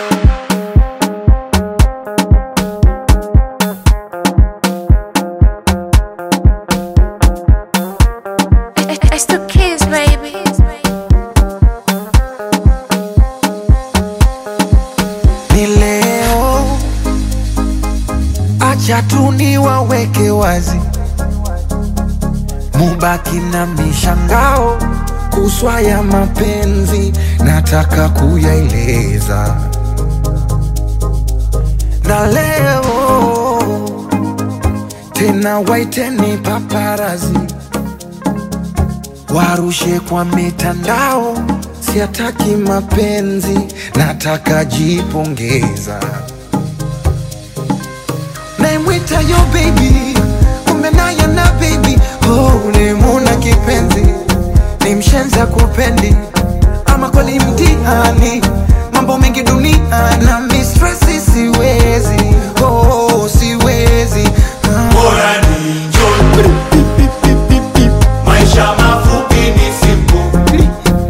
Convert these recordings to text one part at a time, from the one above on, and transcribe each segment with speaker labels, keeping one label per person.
Speaker 1: It's the kids, baby.
Speaker 2: ni leo, acha tu niwaweke wazi, mubaki na mishangao kuswa ya mapenzi, nataka kuyaeleza na leo tena, waiteni paparazi warushe kwa mitandao, siataki mapenzi, nataka jipongeza. Naimwita yo baby, kumbe naye na baby, oh, ulimuna kipenzi, ni mshenza kupendi, ama kweli mtihani, mambo mengi dunia na mistresi, siwezi, oh, siwezi ah.
Speaker 3: Bora ni enjoy. Maisha mafupi ni simple.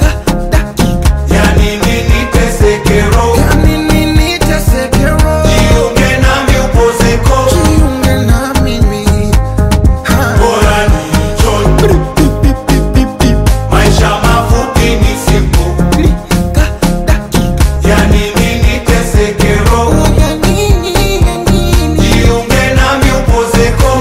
Speaker 3: Yani nini teseke roho?
Speaker 2: Yani nini teseke roho?
Speaker 3: Jiunge nami upozeko.
Speaker 2: Jiunge na mimi. Ha.
Speaker 3: Bora ni enjoy. Maisha mafupi ni simple. Yani nini teseke roho?
Speaker 2: Ya nini, ya nini?
Speaker 3: Jiunge nami upozeko.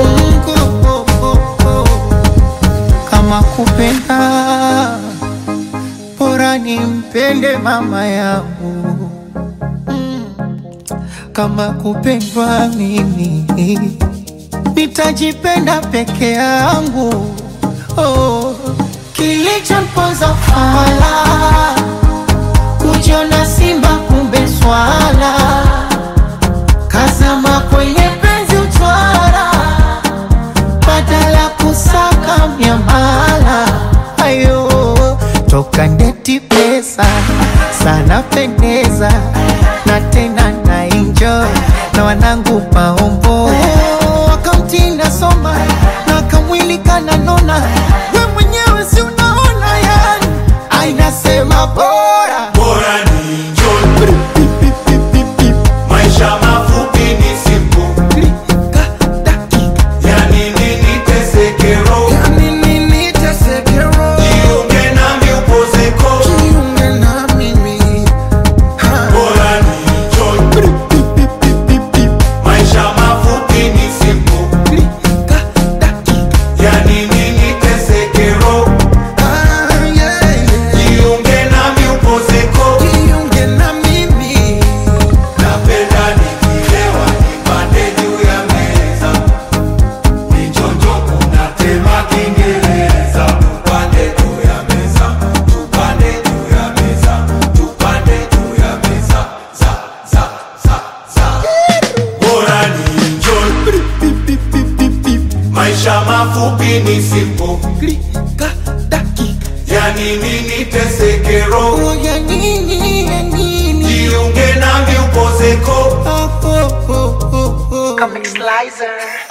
Speaker 4: kama kupenda bora nimpende mama yangu kama kupendwa mimi nitajipenda peke yangu oh. kilichomponza fala kujiona simba kumbe swala kazama kwenye penzi uchwara badala kusaka miamala ayo toka ndeti pesa sana pendeza na tena na enjoy na wanangu maombo wakamtinda soma na kamwili kananona we mwenyewe si unaona yani ainasema bora
Speaker 3: Bora ni enjoy. Maisha mafupi ni simple. Yani nini teseke roho?
Speaker 2: Ya nini teseke roho?
Speaker 3: Jiunge nami upozeko.
Speaker 2: Jiunge na mimi. Ha.
Speaker 3: Bora ni enjoy. Maisha mafupi ni simple. Yani nini teseke roho?
Speaker 2: Ah, yeah, yeah.
Speaker 3: Jiunge nami upozeko.
Speaker 2: Jiunge na mimi.
Speaker 3: Napenda nikilewa nipande juu ya meza, nichonjo kunatema Kiingereza. Tupande juu ya meza, tupande juu ya meza, tupande juu ya meza, za za za za. Bora ni enjoy, maisha mafupi ni simple,
Speaker 2: Klika, dakika.
Speaker 3: yani nini teseke roho,
Speaker 2: Oh, ya nini, ya nini?
Speaker 3: jiunge nami upozeko.
Speaker 2: Oh, oh, oh, oh, oh.
Speaker 1: Comic Slicer.